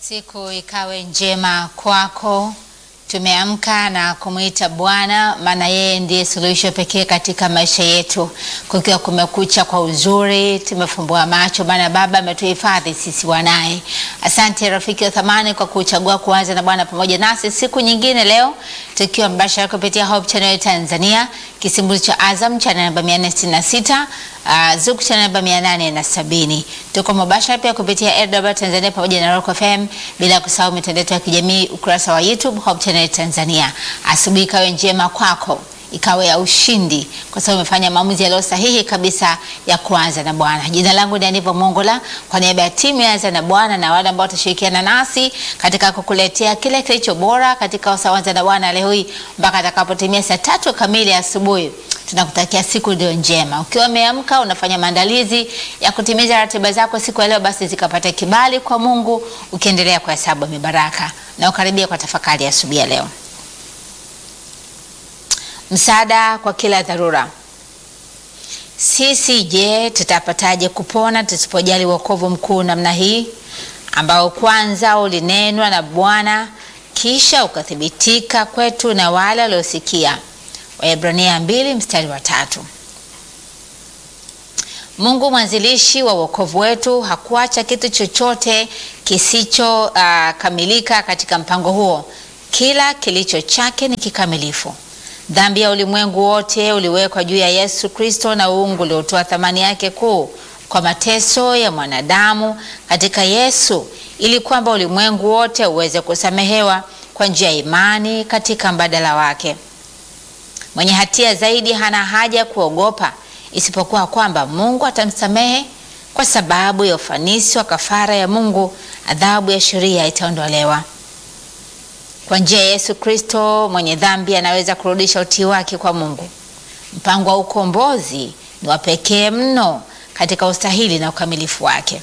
Siku ikawe njema kwako. Tumeamka na kumwita Bwana, maana yeye ndiye suluhisho pekee katika maisha yetu. Kukiwa kumekucha kwa uzuri, tumefumbua macho, maana Baba ametuhifadhi sisi wanaye. Asante rafiki wa thamani kwa kuchagua kuanza na Bwana pamoja nasi siku nyingine leo, tukiwa mbashara kupitia Hope Channel Tanzania, kisimbuzi cha Azam channel namba 466 Uh, Zuku cha namba 870. Tuko mubashara pia kupitia AWR Tanzania pamoja na Rock FM, bila kusahau mitandao ya kijamii, ukurasa wa YouTube Hope Channel Tanzania. Asubuhi ikawe njema kwako, ikawe ya ushindi, kwa sababu umefanya maamuzi yaliyo sahihi kabisa ya kuanza na Bwana. Jina langu ni Aniva Mongola, kwa niaba ya timu ya Anza na Bwana na wale ambao watashirikiana nasi katika kukuletea kile kilicho bora katika usawanza na Bwana leo hii mpaka atakapotimia saa tatu kamili asubuhi tunakutakia siku ndio njema. Ukiwa umeamka unafanya maandalizi ya kutimiza ratiba zako siku ya leo, basi zikapata kibali kwa Mungu, ukiendelea kuhesabu mibaraka na ukaribia kwa tafakari ya asubuhi ya leo. Msaada kwa kila dharura. Sisi je, tutapataje kupona tusipojali wokovu mkuu namna hii ambao kwanza ulinenwa na Bwana kisha ukathibitika kwetu na wale waliosikia Waebrania mbili mstari wa tatu. Mungu mwanzilishi wa wokovu wetu hakuacha kitu chochote kisichokamilika uh, katika mpango huo. Kila kilicho chake ni kikamilifu. Dhambi ya ulimwengu wote uliwekwa juu ya Yesu Kristo na uungu uliotoa thamani yake kuu kwa mateso ya mwanadamu katika Yesu ili kwamba ulimwengu wote uweze kusamehewa kwa njia ya imani katika mbadala wake. Mwenye hatia zaidi hana haja kuogopa isipokuwa kwamba Mungu atamsamehe kwa sababu ya ufanisi wa kafara ya Mungu, adhabu ya sheria itaondolewa. Kwa njia ya Yesu Kristo, mwenye dhambi anaweza kurudisha utii wake kwa Mungu. Mpango wa ukombozi ni wa pekee mno katika ustahili na ukamilifu wake.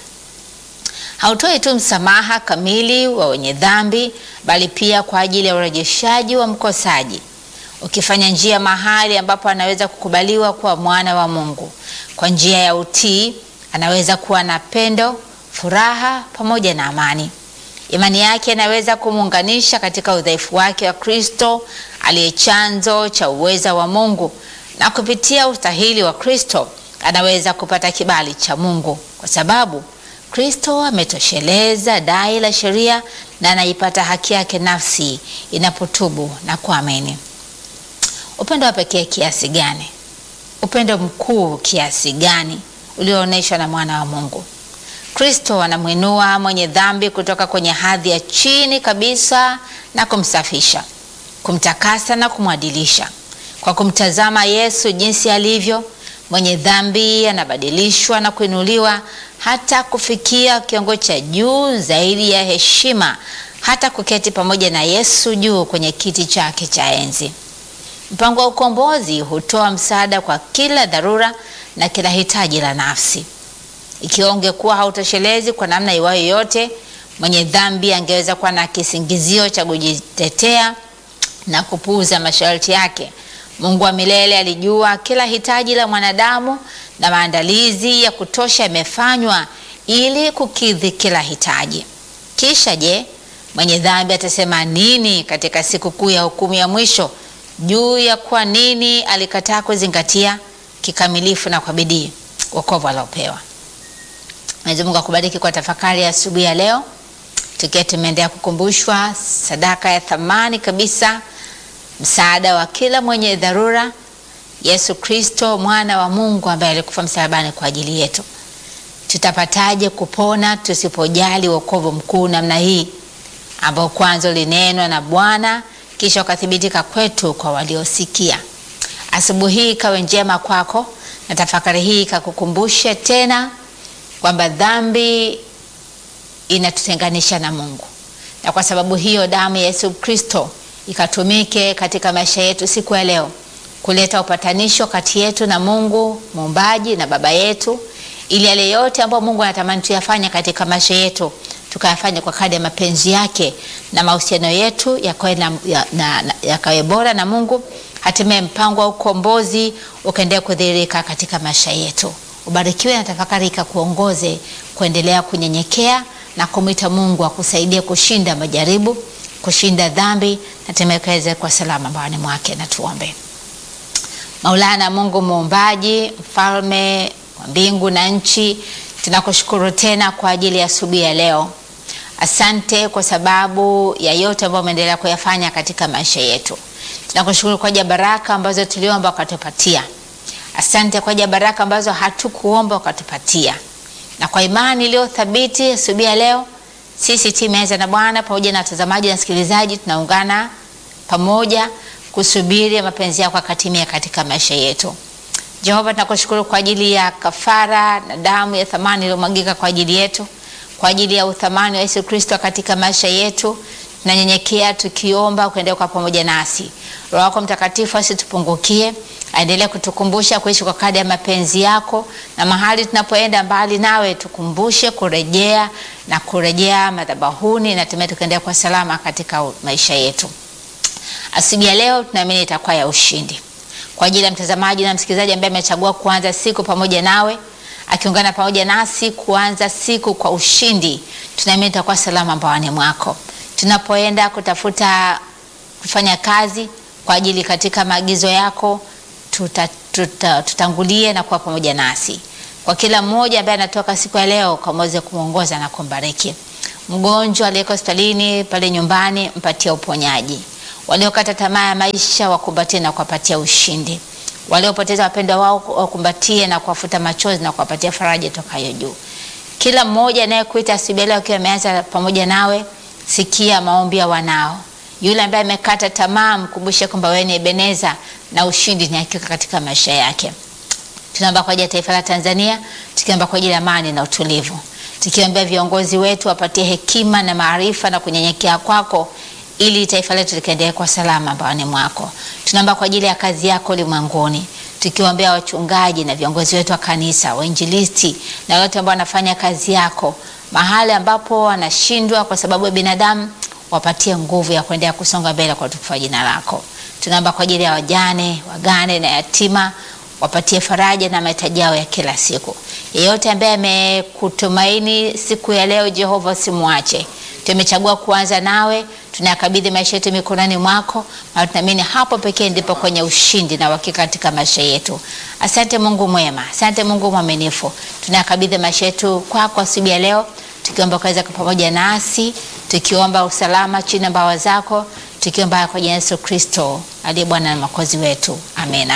Hautoi tu msamaha kamili wa wenye dhambi, bali pia kwa ajili ya urejeshaji wa mkosaji ukifanya njia mahali ambapo anaweza kukubaliwa kuwa mwana wa Mungu. Kwa njia ya utii anaweza kuwa na pendo, furaha pamoja na amani. Imani yake inaweza kumuunganisha katika udhaifu wake wa Kristo aliye chanzo cha uweza wa Mungu, na kupitia ustahili wa Kristo anaweza kupata kibali cha Mungu kwa sababu Kristo ametosheleza dai la sheria na anaipata haki yake nafsi inapotubu na kuamini. Upendo wa pekee kiasi gani! Upendo mkuu kiasi gani ulioonyeshwa na mwana wa Mungu! Kristo anamwinua mwenye dhambi kutoka kwenye hadhi ya chini kabisa na kumsafisha, kumtakasa na kumwadilisha. Kwa kumtazama Yesu jinsi alivyo, mwenye dhambi anabadilishwa na kuinuliwa hata kufikia kiwango cha juu zaidi ya heshima, hata kuketi pamoja na Yesu juu kwenye kiti chake cha enzi. Mpango wa ukombozi hutoa msaada kwa kila dharura na kila hitaji la nafsi. Ikiwa ungekuwa hautoshelezi kwa namna iwayo yote, mwenye dhambi angeweza kuwa na kisingizio cha kujitetea na kupuuza masharti yake. Mungu wa milele alijua kila hitaji la mwanadamu na maandalizi ya kutosha yamefanywa ili kukidhi kila hitaji. Kisha je, mwenye dhambi atasema nini katika siku kuu ya hukumu ya mwisho juu ya kwa nini alikataa kuzingatia kikamilifu na kwa bidii wokovu aliopewa. Mwenyezi Mungu akubariki kwa tafakari ya asubuhi ya leo, tukiwa tumeendelea kukumbushwa sadaka ya thamani kabisa, msaada wa kila mwenye dharura, Yesu Kristo mwana wa Mungu ambaye alikufa msalabani kwa ajili yetu. Tutapataje kupona tusipojali wokovu mkuu namna hii ambao kwanza ulinenwa na Bwana kisha ukathibitika kwetu kwa waliosikia. Asubuhi hii ikawe njema kwako, na tafakari hii ikakukumbushe tena kwamba dhambi inatutenganisha na Mungu, na kwa sababu hiyo damu ya Yesu Kristo ikatumike katika maisha yetu siku ya leo kuleta upatanisho kati yetu na Mungu muumbaji na baba yetu, ili yale yote ambayo Mungu anatamani tuyafanye katika maisha yetu tukayafanya kwa kadri ya mapenzi yake na mahusiano yetu yakawe ya, ya bora na Mungu, hatimaye mpango wa ukombozi ukaendelea kudhihirika katika maisha yetu. Ubarikiwe na tafakari ikakuongoze kuendelea kunyenyekea na kumwita Mungu akusaidie kushinda majaribu, kushinda dhambi na hatimaye kwa salama mbawani mwake. Na tuombe. Maulana Mungu muumbaji, mfalme wa mbingu na nchi, tunakushukuru tena kwa ajili ya asubuhi ya leo. Asante kwa sababu ya yote ambayo umeendelea kuyafanya katika maisha yetu. Tunakushukuru kwa ajili ya baraka ambazo tuliomba ukatupatia. Asante kwa ajili ya baraka ambazo hatukuomba ukatupatia, na kwa imani iliyo thabiti asubuhi ya leo, sisi timu ya na Bwana pamoja na watazamaji na wasikilizaji tunaungana pamoja kusubiri mapenzi yako akatimia katika maisha yetu. Jehova, tunakushukuru kwa ajili ya kafara na damu ya thamani iliyomwagika kwa ajili yetu, kwa ajili ya uthamani wa Yesu Kristo katika maisha yetu. Tunanyenyekea tukiomba kuendelea kwa pamoja nasi. Roho yako Mtakatifu asitupungukie, aendelee kutukumbusha kuishi kwa kadri ya mapenzi yako, na mahali tunapoenda mbali nawe tukumbushe kurejea na kurejea madhabahuni, na hatimaye tukaendelea kwa salama katika maisha yetu. Asubuhi ya leo tunaamini itakuwa ya ushindi kwa ajili ya mtazamaji na msikilizaji ambaye amechagua kuanza siku pamoja nawe, akiungana pamoja nasi kuanza siku kwa ushindi. Tunaamini itakuwa salama mbawani mwako tunapoenda kutafuta kufanya kazi kwa ajili katika maagizo yako, tuta, tuta, tutangulie na kuwa pamoja nasi. Kwa kila mmoja ambaye anatoka siku ya leo, kamweze kumwongoza na kumbariki. Mgonjwa aliyeko hospitalini pale nyumbani, mpatie uponyaji. Waliokata tamaa ya maisha, wakumbatie na kuwapatia ushindi. Waliopoteza wapendwa wao, wakumbatie na kuwafuta machozi na kuwapatia faraja tokayo juu. Kila mmoja anayekuita asubuhi leo akiwa ameanza pamoja nawe Sikia maombi ya wanao. Yule ambaye amekata tamaa, mkumbushe kwamba wewe ni Ebeneza na ushindi ni hakika katika maisha yake. Tunaomba kwa ajili ya taifa la Tanzania, tukiomba kwa ajili ya amani na utulivu, tukiombea viongozi wetu wapatie hekima na maarifa na kunyenyekea kwako, ili taifa letu likaendelee kwa salama mbaoni mwako. Tunaomba kwa ajili ya kazi yako ulimwenguni, tukiombea wachungaji na viongozi wetu wa kanisa, wainjilisti na wote ambao wanafanya kazi yako mahali ambapo wanashindwa kwa sababu ya binadamu, wapatie nguvu ya kuendelea kusonga mbele kwa utukufu wa jina lako. Tunaomba kwa ajili ya wajane, wagane na yatima, wapatie faraja na mahitaji yao ya kila siku. Yeyote ambaye amekutumaini siku ya leo, Jehova, usimwache. Tumechagua kuanza nawe, tunayakabidhi maisha yetu mikononi mwako, na tunaamini hapo pekee ndipo kwenye ushindi na uhakika katika maisha yetu. Asante Mungu mwema, asante Mungu mwaminifu, tunayakabidhi maisha yetu kwako asubuhi ya leo, tukiomba ukaweza kwa pamoja nasi, tukiomba usalama chini ya mbawa zako, tukiomba kwa jina Yesu Kristo aliye Bwana na Mwokozi wetu, amena.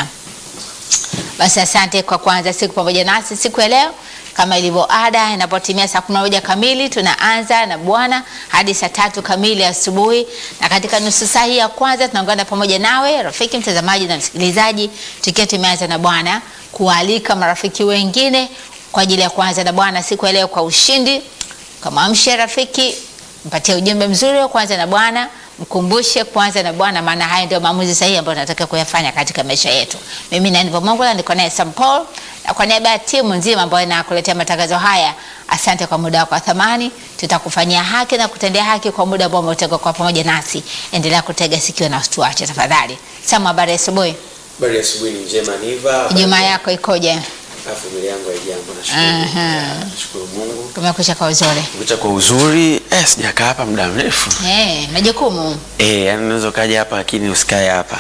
Basi asante kwa kuanza siku pamoja nasi siku ya leo. Kama ilivyo ada, inapotimia saa kumi na moja kamili tunaanza na Bwana hadi saa tatu kamili asubuhi, na katika nusu saa hii ya kwanza tunaungana pamoja nawe rafiki mtazamaji na msikilizaji, tukiwa tumeanza na Bwana, kualika marafiki wengine kwa ajili ya kuanza na Bwana siku ya leo kwa ushindi. Kamwamshe rafiki, mpatie ujumbe mzuri wa kuanza na Bwana, mkumbushe kuanza na Bwana, maana haya ndio maamuzi sahihi ambayo tunataka kuyafanya katika maisha yetu. Mimi na Nivo Mongola niko naye Sam Paul, na kwa niaba ya timu nzima ambayo inakuletea matangazo haya, asante kwa muda wako wa thamani. Tutakufanyia haki na kutendea haki kwa muda ambao umetega kwa pamoja nasi. Endelea kutega sikio na usituache tafadhali. Sam, habari ya asubuhi. Habari ya asubuhi ni njema Niva. Ijumaa yako ikoje? Familia yangu haijambo, Aha. nashukuru. Nashukuru Mungu. Kumekucha kwa uzuri. Kucha kwa uzuri. Eh, sijakaa hapa muda mrefu. Eh, majukumu. Eh, yani unaweza ukaja hapa lakini usikae hapa.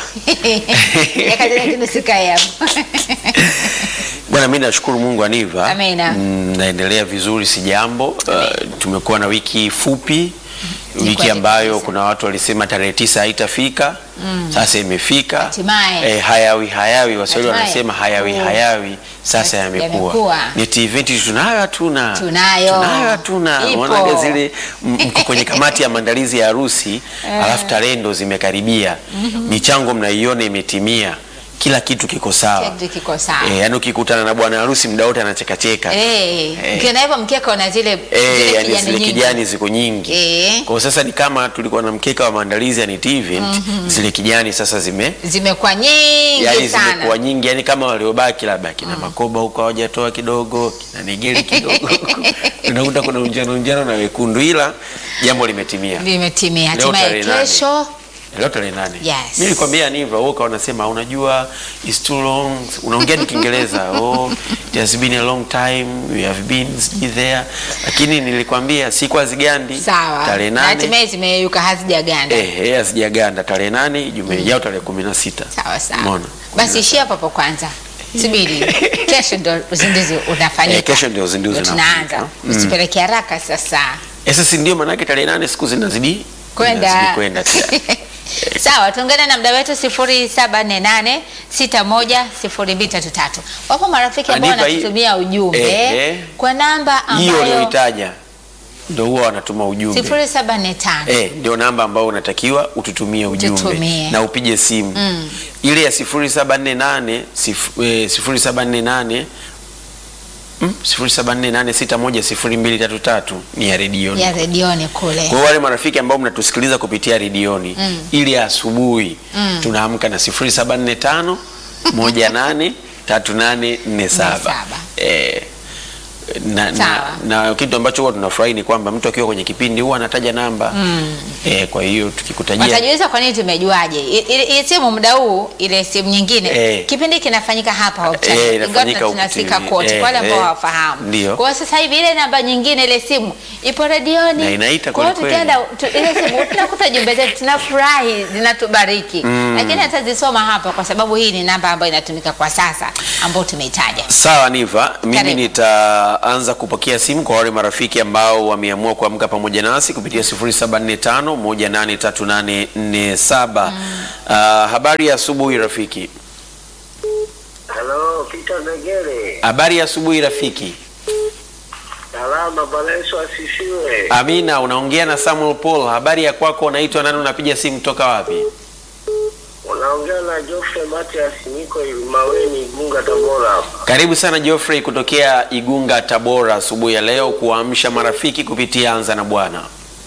Yakazinakinusikai hapo. Bwana, mimi nashukuru Mungu Aniva. Amina. Mm, naendelea vizuri, si jambo. Uh, tumekuwa na wiki fupi wiki kweli ambayo kabisa. kuna watu walisema tarehe tisa haitafika sasa imefika. Hatimaye. Eh, hayawi hayawi, Waswahili Hatimaye. wanasema hayawi Oh. hayawi, sasa Yamekuwa. yamekuwa. Ni event tunayo hatuna, Tunayo. tunayo hatuna. Ipo. Unaonaga zile m- mko kwenye kamati ya maandalizi ya harusi alafu tarehe ndo zimekaribia, michango mnaiona imetimia, kila kitu kiko sawa. Kitu kiko sawa. Eh, yani ukikutana na bwana harusi muda wote anachekacheka. Eh, Eh. ukiona hivyo mkeka una zile Eh, zile yani kijani zile nyingi. kijani ziko nyingi. Eh. Kwa hiyo sasa ni kama tulikuwa na mkeka wa maandalizi ya NET event, zile kijani sasa zime Zimekuwa nyingi yani sana. zimekuwa nyingi, yani kama waliobaki labda kina Makoba huko hawajatoa kidogo, kina Negeli kidogo unakuta kuna unjano unjano na wekundu, ila jambo limetimia. Limetimia. Leo Hatimaye tarehe nane. kesho leo tarehe nane. Yes. Mimi nilikwambia ni hivyo, wewe ukawa unasema unajua it's too long, unaongea ni Kiingereza. Oh, it has been a long time we have been sijui there, lakini nilikwambia siku hazigandi. Sawa. tarehe Na nane hatimaye zimeyeyuka hazijaganda. eh, eh, hazijaganda tarehe nane Ijumaa yao tarehe kumi na sita. Sawa sawa. Umeona? Basi ishia hapo hapo kwanza. Subiri. Kesho ndo uzinduzi unafanyika. Eh, kesho ndio uzinduzi Ndio unafanyika. tunaanza. Mm. Usipeleke haraka sasa. Eh, sasa ndio maana yake tarehe nane siku zinazidi Kwenda. zinazidi kwenda pia. Sawa, tuungane na mda wetu 0748 610233. Wapo marafiki ambao Anipa hii- wanatutumia ujumbe Eh, eh. kwa namba hiyo ambayo uliyoitaja ndio huwa wanatuma ujumbe 0745 Eh, ndio namba ambayo unatakiwa ututumie ujumbe Tutumie. na upige simu Mm. ile ya 0748 sif- eh, 0748 mm, 0748610233 ni ya redioni. ya redioni kule. Kwa hiyo wale marafiki ambao mnatusikiliza kupitia redioni Mm. ili ya asubuhi tunaamka na 0745 18 3847 eh, na, na, Sawa. na kitu ambacho huwa tunafurahi ni kwamba mtu akiwa kwenye kipindi huwa anataja namba eh, kwa hiyo tukikutajia Watajiuliza kwa nini tumejuaje? I- Ile ile simu muda huu, ile simu nyingine Eh. kipindi kinafanyika hapa Hope Eh, Channel. Ingawa inafanyika huku tunasika TV. kote Eh, kwa wale ambao eh. hawafahamu. Ndio. Kwa hiyo sasa hivi ile namba nyingine ile simu ipo redioni. Na inaita Kwa hiyo kweli kweli. tukienda tu, ile simu tunakuta jumbe zetu tunafurahi zinatubariki. Lakini hatazisoma hapa kwa sababu hii ni namba ambayo inatumika kwa sasa ambayo tumeitaja. Sawa Niva, mimi Karibu. nitaanza kupokea simu kwa wale marafiki ambao wameamua kuamka pamoja nasi kupitia 0745183847. Ah, habari ya asubuhi rafiki. Halo, Peter Negere. Habari ya asubuhi rafiki. Salama, Bwana Yesu asifiwe. Amina, unaongea na Samuel Paul. Habari ya kwako, unaitwa nani? Unapiga simu toka wapi? Unaongea na Geoffrey Matias, niko Maweni, Igunga, Tabora hapa. Karibu sana Geoffrey kutokea Igunga, Tabora, asubuhi ya leo kuamsha marafiki kupitia Anza na Bwana.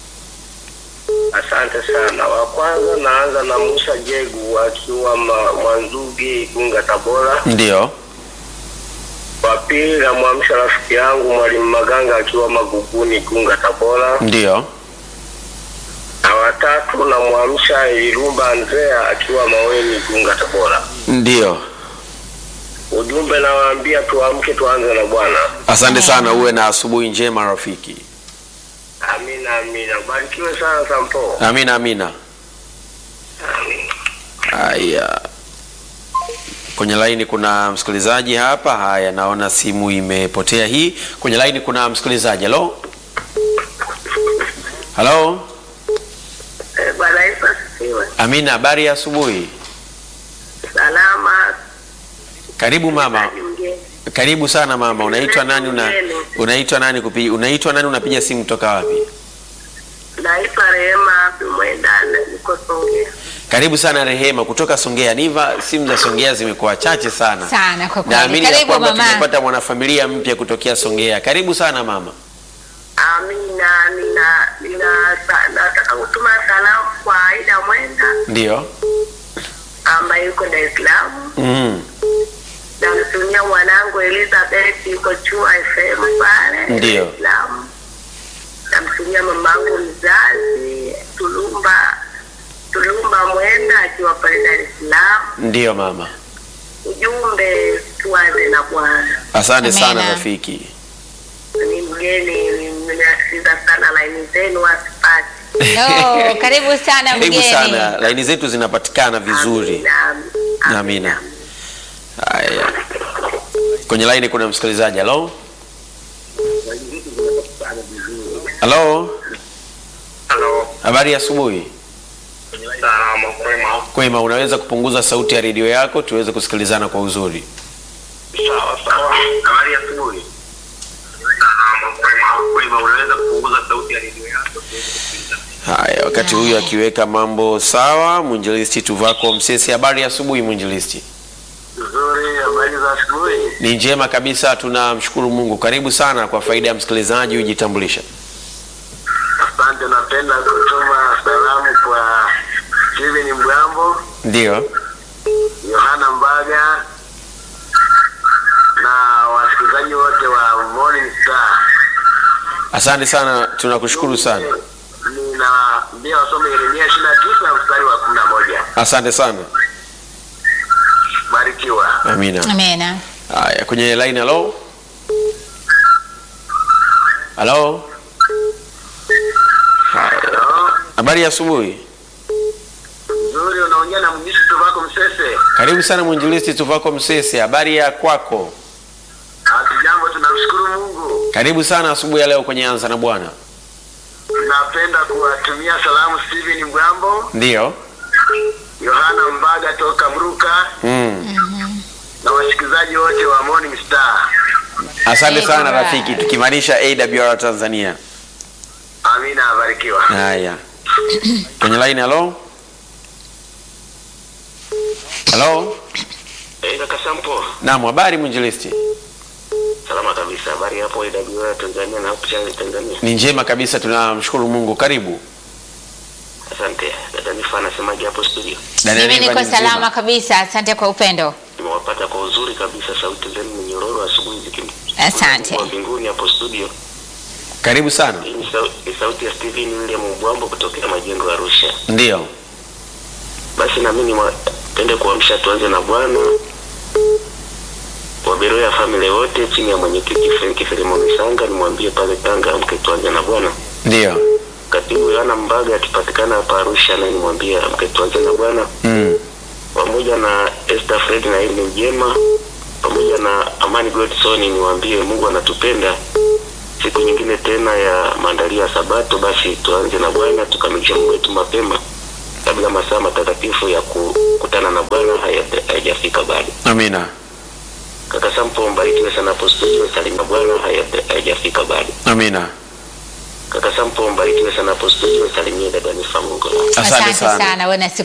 Asante sana. Wa kwanza naanza na Musa Jegu akiwa ma, Mwanzugi, Igunga, Tabora. Ndio. Wa pili namwamsha rafiki yangu Mwalimu Maganga akiwa Maguguni, Igunga, Tabora. Ndio. Na watatu namwamsha Irumba Andrea akiwa Maweni, Igunga, Tabora. Ndio. Ujumbe nawaambia tuamke, tuanze na Bwana. Asante sana, uwe na asubuhi njema rafiki. Amina, amina. Barikiwe sana Sampo. Amina, amina. Amina. Haya, kwenye laini kuna msikilizaji hapa. Haya, naona simu imepotea hii. Kwenye laini kuna msikilizaji. Halo, halo. Eh, Bwana Yesu asifiwe. Amina, habari ya asubuhi. Salama. Karibu mama, Mgeni. karibu sana mama. Unaitwa nani? Una, unaitwa nani kupi, unaitwa nani? Unapiga simu toka wapi? Naitwa Rehema Mwendana, niko Songea. Karibu sana Rehema kutoka Songea. Niva, simu za Songea zimekuwa chache sana Sana kwa kweli. Naamini ya Karibu kwamba mama. tumepata mwanafamilia mpya kutokea Songea. Karibu sana mama. Amina, nina nina sa- nataka kutuma salamu kwa Aida Mwenda Ndio. ambaye yuko Dar es Salaam. Mm. Namtumia mwanangu Elizabeth yuko Chua FM pale Ndio. Dar es Salaam. Namtumia mamangu mzazi Tulumba Tulumba Mwenda akiwa pale Dar es Salaam. Ndio mama. Ujumbe tuanze na Bwana. Asante Amina. sana rafiki. Ni mgeni, ni- nimeasikiza sana laini zenu wasipati. Oh, karibu sana Karibu mgeni. sana. Laini zetu zinapatikana vizuri. Amina. Amina. Haya. Kwenye laini kuna msikilizaji. Halo. Halo. Halo. Habari ya asubuhi. Salama kwema. Kwema, unaweza kupunguza sauti ya redio yako tuweze kusikilizana kwa uzuri. Sawa sawa. Habari ya asubuhi. Salama kwema. Kwema, unaweza kupunguza sauti ya redio yako? Haya, wakati huyu akiweka mambo sawa, mwinjilisti Tuvako Msesi, habari ya asubuhi mwinjilisti. Nzuri, habari za asubuhi. Ni njema kabisa, tunamshukuru Mungu. Karibu sana, kwa faida ya msikilizaji ujitambulisha. Asante, napenda kutuma salamu kwa Steven Mgambo, Ndio. Yohana Mbaga na wasikilizaji wote wa Morning Star. Asante sana, tunakushukuru sana. Nina nawaambia wasome Yeremia ishirini na tisa mstari wa kumi na moja. Asante sana. Barikiwa. Amina. Amena. Haya, kwenye line halo. Halo. Haya. Halo, Habari ya asubuhi. nzuri, unaongea na mjisi Tuvako Msese. Karibu sana mwinjilisti Tuvako Msese. Habari ya kwako? Hatujambo, tunamshukuru Mungu. Karibu sana asubuhi ya leo kwenye Anza na Bwana. Napenda kuwatumia salamu Steven Mgambo, Ndiyo. Yohana Mbaga toka Mruka Mm. na wasikilizaji wote wa Morning Star. Asante sana Alright. rafiki, tukimaanisha AWR Tanzania. Amina, barikiwa. Haya, kwenye line halo. Halo. Eh, kaka Sampo, Naam, habari mwinjilisti? salama kabisa. Habari hapo AWR Tanzania na hapo Channel Tanzania. Ni njema kabisa, tunamshukuru Mungu. Karibu. Asante. Dada Nifa anasemaje hapo studio? Dada Mimi Eva niko ni nzima. salama kabisa, asante kwa upendo. Nimewapata kwa uzuri kabisa, sauti zenu ni nyororo asubuhi zikim. Asante. Kwa mbinguni hapo studio. Karibu sana. Hii ni sau- ni sauti ya Steven William Mbwambo kutokea majengo ya Arusha. Ndiyo. Basi na mimi niwapende kuamsha tuanze na Bwana Waberoya family wote chini ya mwenyekiti Frank Filemon Sanga, nimwambie pale Tanga amke tuanze na Bwana. Ndiyo. Katibu Yohana Mbaga akipatikana hapa Arusha, naye nimwambie amke tuanze na Bwana, Mm. pamoja na Esther Fred na Irene Mjema pamoja na Amani Godson, niwaambie Mungu anatupenda. Siku nyingine tena ya maandalio ya Sabato, basi tuanze na Bwana, tukamilishe Mungu wetu mapema kabla masaa matakatifu ya kukutana na Bwana haya- hayajafika bado. Amina. Kaka Sampo, mbarikiwe sana hapo studio. Salimia Bwana haya- hayajafika bado. Amina. Kaka Sampo, mbarikiwe sana hapo studio. Salimia dada Nifa Mungu. Asante sana. sana, wewe na siku